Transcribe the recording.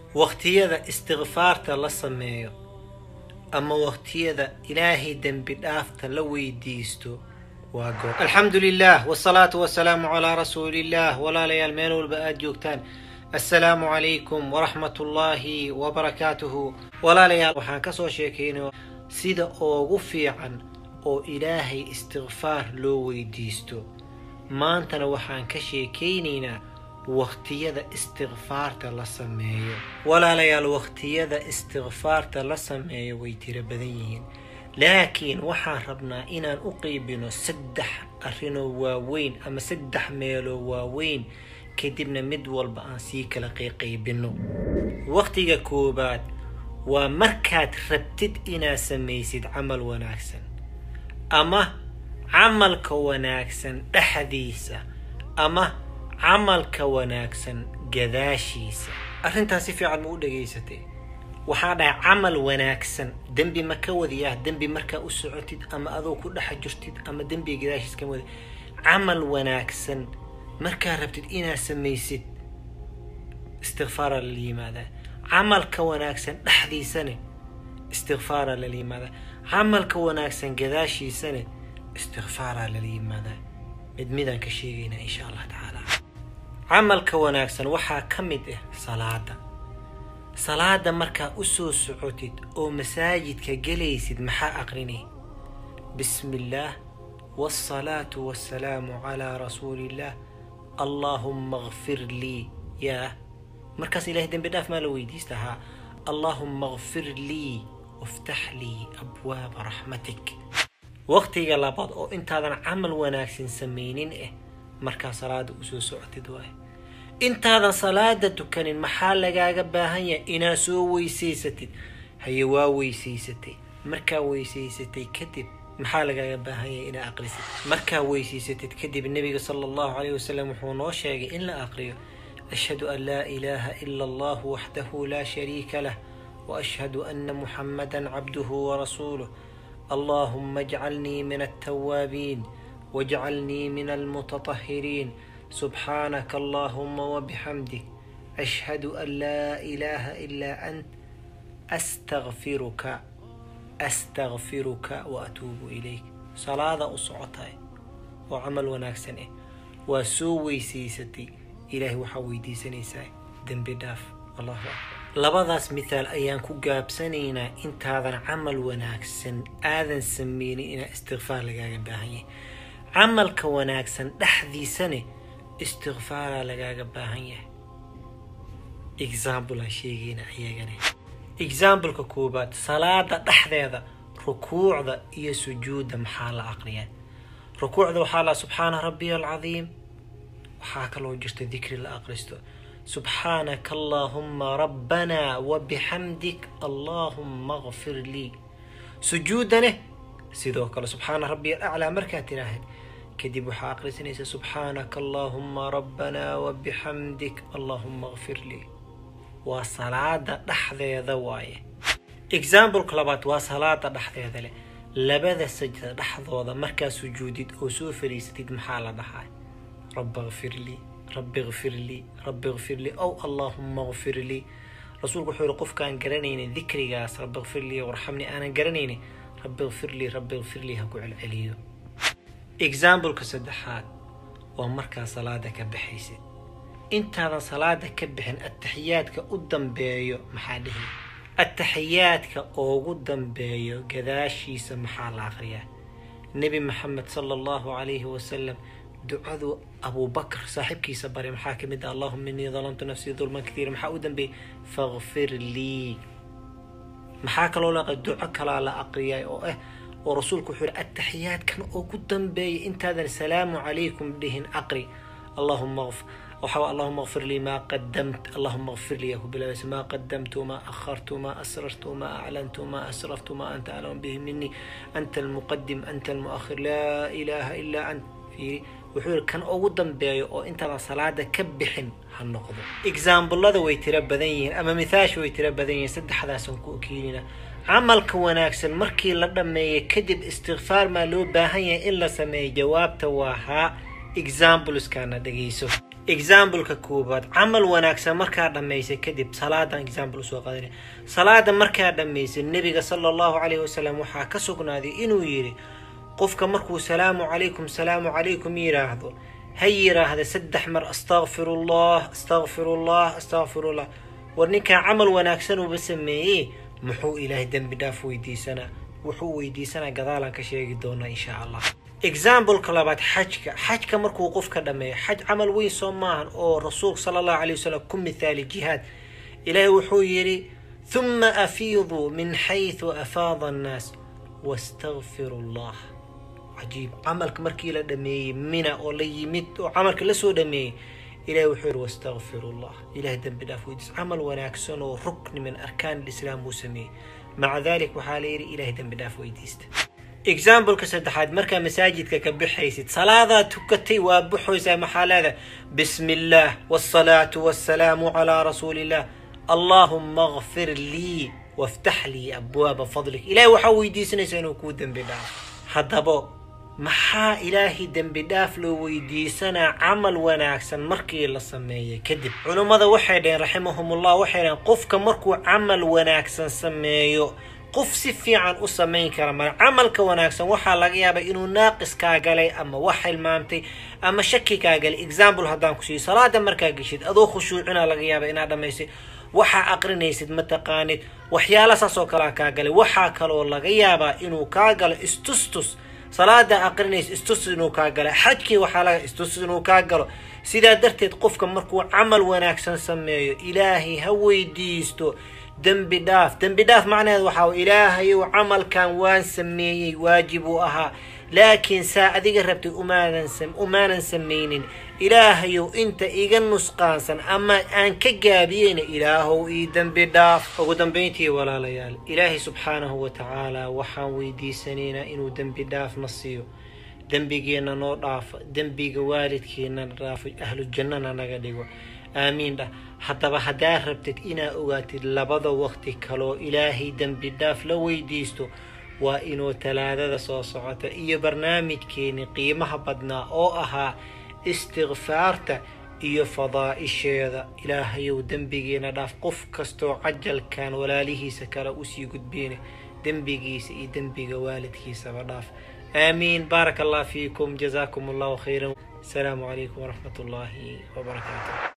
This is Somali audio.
wakhtiyada istikfaarta la sameeyo ama wakhtiyada ilaahay dembi dhaafta la weydiisto waa goor alxamdu lilah wsalaatu wasalaamu calaa rasuuliillah walaalayaal meel walba aada joogtaan assalaamu calaykum waraxmat ullaahi wabarakaatuhu walaalayaal waxaan kasoo sheekaynay sida oogu fiican oo ilaahay istikfaar loo weydiisto maantana waxaan ka sheekaynaynaa wakhtiyada istikfaarta la sameeyo walaalayaal wakhtiyada istikfaarta la sameeyo way tiro badan yihiin laakiin waxaan rabnaa inaan u qeybino saddex arrinoo waaweyn ama saddex meeloo waaweyn kadibna mid walba aan sii kala qeyqaybino wakhtiga koobaad waa markaad rabtid inaad samaysid camal wanaagsan ama camalka wanaagsan dhexdiisa ama camalka wanaagsan gadaashiisa arrintaas si fiican ma u dhegaysatay waxaa dhahay camal wanaagsan dembi ma ka wadiyaah dembi markaa u socotid ama adoo ku dhex jirtid ama dembiga gadaashiis kama wadi camal wanaagsan markaa rabtid inaad samaysid istikfaara lala yimaadaa camalka wanaagsan dhexdiisane istikfaara lala yimaadaa camalka wanaagsan gadaashiisane istikfaara lala yimaadaa mid midaan ka sheegaynaa insha allah tacaala camalka wanaagsan waxaa ka mid ah salaada salaada markaa u soo socotid oo masaajidka gelaysid maxaa aqrinay bismi illaah waasalaatu wassalaamu calaa rasuuliillaah allaahumma kfir lii yaa markaas ilahay dembi dhaaf maa la weydiista haa allaahumma kfir lii waftax lii abwaaba raxmatik waqtiga labaad oo intaadan camal wanaagsan samaynin ah markaa salaada usoo socotid waay intaadan salaada tukanin maxaa lagaaga baahan yahay inaad soo weysaysatid haye waa weysaysatay markaa weysaysatay kadib maxaa lagaaga baahan yahay inaad aqrisid markaa weysaysatid kadib nebiga sala allahu calayh wasalam wuxuu noo sheegay in la aqriyo ashhadu an laa ilaaha ila allahu waxdahu laa shariika lah waashhadu ana muxamadan cabduhu warasuuluh allahuma ajcalnii min altawaabiin wajcalnii min almutatahiriin subxaanaka allahuma wabixamdik ashhadu an laa ilaaha ilaa ant astakfiruka astakfiruka wa atuubu ilayk salaada u socotay oo camal wanaagsan ah waa soo weysaysatay ilaahay waxaa weydiisanaysaa dembi dhaaf allahu akbar labadaas mithaal ayaan ku gaabsanaynaa intaadan camal wanaagsan aadan sameynin inaa istikfaar lagaaga baahan yahay camalka wanaagsan dhexdiisane istikfaaraa lagaaga baahan yahay example aan sheegayna ayagane exampleka koobaad salaada dhexdeeda rukuucda iyo sujuudda maxaa la aqriyaa rukuucda waxaa la subxaana rabbiya alcadiim waxaa kaloo jirta dikri la aqristo subxaanaka allaahuma rabbanaa wabixamdik allaahuma kfir lii sujuudaneh sidoo kale subxaana rabbiya alaclaa markaad tiraahid kadib waxaa aqrisanaysa subxaanaka allaahuma rabbanaa wabixamdik allaahuma kfir lii waa salaada dhexdeeda waaye exampleka labaad waa salaada dhexdeeda leh labada sajda dhexdooda markaa sujuudid oo soo fariisatid maxaa la dhahaa rabbi kfir lii rabbi kfir lii rabbi kfir lii ow allaahuma kfir lii rasuulku wuxuu yihi qofkaan garanaynin dikrigaas rabbi kfir lii warxamni aanan garanaynin rabbi kfir lii rabbi kfir lii ha ku celceliyo exampleka saddexaad waa markaa salaada ka baxaysid intaadan salaada ka bixin ataxiyaadka u dambeeyo maxaa dhihi ataxiyaadka oogu dambeeyo gadaashiisa maxaa la aqriyaa nebi maxamed sala allahu calayhi wasalam ducadu abubakr saaxiibkiisa baray maxaa ka mid ah allahuma inii dalamtu nafsii dulman katiira maxaa u dambeeyey fakfir lii maxaa kaloo la duco kalaa la aqriyay oo ah oo rasuulku wuxuu yihi ataxiyaadkan ugu dambeeya intaadan salaamu calaykum dhihin aqri allahuma waxaa allahuma kfir lii maa qadamt allahuma kfir lii ku bilaabaysa maa qadamtu maa akhartu maa asrartu maa aclantu maa asraftu maa anta aclamu bihi minii anta almuqadim anta almuakhir laa ilaaha ilaa ant fiiri wuxuu yihi kan ugu dambeeyo oo intaadan salaada ka bixin ha noqdo examblada way tiro badan yihiin ama mithaasha way tiro badan yihiin saddexdaasaan ku keenina camalka wanaagsan markii la dhammeeya kadib istikfaar maa loo baahan yahay in la sameeyo jawaabta waa haa exampleskaana dhegayso exambleka koobaad camal wanaagsan markaa dhammaysay kadib salaadan example usoo qaadana salaada markaa dhammaysay nebiga sala allahu calayhi wasalam waxaa ka sugnaaday inuu yidhi qofka markuu salaamu calaykum salaamu calaykum yidhaahdo ha yidhaahda saddex mar astakfirullah astakfirullah astakfirullah war ninkaa camal wanaagsan uuba sameeyey muxuu ilaahay dembi dhaaf weydiisanaa wuxuu weydiisanaa gadaalaan ka sheegi doonaa insha allah exambleka labaad xajka xajka markuu qofka dhammeeyo xaj camal weyn soo maahan oo rasuulka sala allahu calay wasalam ku mithaali jihaad ilaahay wuxuu yidhi huma afiiduu min xayثu afaada annaas wastakfiru allah cajiib camalka markii la dhameeyey mina oo la yimid oo camalka lasoo dhameeyey ilahi wuxuu yidhi wastakfiru llah ilahay dembi dhaaf weydiis camal wanaagsan oo rukni min arkaan lislaam buu sameeyey maca dalik waxaa la yidhi ilahay dembi dhaaf weydiista exambleka saddexaad markaa masaajidka ka bixaysid salaadaa tukatay waa buxoysaa maxaa leeda bismi illaah wاsalaatu wasalaamu calaa rasuuli illah allahuma akfir lii waftax lii abwaaba fadlik ilahay waxaa weydiisanaysaa inuu kuu dembi dhaafo haddaba maxaa ilaahay dembi dhaaf loo weydiisanaa camal wanaagsan markii la sameeyey kadib culummada waxay dhaheen raximahumullah waxay dhaheen qofka markuu camal wanaagsan sameeyo qof si fiican u samayn kara mara camalka wanaagsan waxaa laga yaabay inuu naaqis kaa galay ama wax hilmaamtay ama shaki kaa galay example haddaan ku siiyo salaada markaa geshid adoo khushuucina laga yaaba inaad dhamaysay waxaa aqrinaysid mataqaanid waxyaala saas oo kalea kaa galay waxaa kaloo laga yaabaa inuu kaa galo istustus salaada aqrinaysa istus inuu kaa galo xajkii waxaa laga istus inuu kaa galo sidaa darteed qofka markuu camal wanaagsan sameeyo ilaahay ha weydiisto dembi dhaaf dembi dhaaf macnaheed waxaa ilaahayow camalkan waan sameeyey waajib uu ahaa laakiin saa adiga rabtay umaanan samaynin ilaahayow inta iga nusqaansan ama aan ka gaabiyeyna ilaahow ii dembi dhaaf ugu dambayntii walaalayaal ilaahay subxaanahu wa tacaala waxaan weydiisanaynaa inuu dembi dhaafna siiyo dembigeenna noo dhaafo dembiga waalidkeenna dhaafo ahlu jannana naga dhigo aamiin dhah haddaba haddaad rabtid inaad ogaatid labada waqti kaloo ilaahay dembi dhaaf la weydiisto waa inuu talaadada soo socota iyo barnaamijkeeni qiimaha badnaa oo ahaa istikfaarta iyo fadaa'isheeda ilaahayow dembigeena dhaaf qof kastoo cajalkan walaalihiisa kale usii gudbeyna dembigiisa iyo dembiga waalidkiisaba dhaaf aamiin baaraka allah fiikum jazaakum allahu khayran asalaamu calaykum waraxmat ullaahi wabarakaatu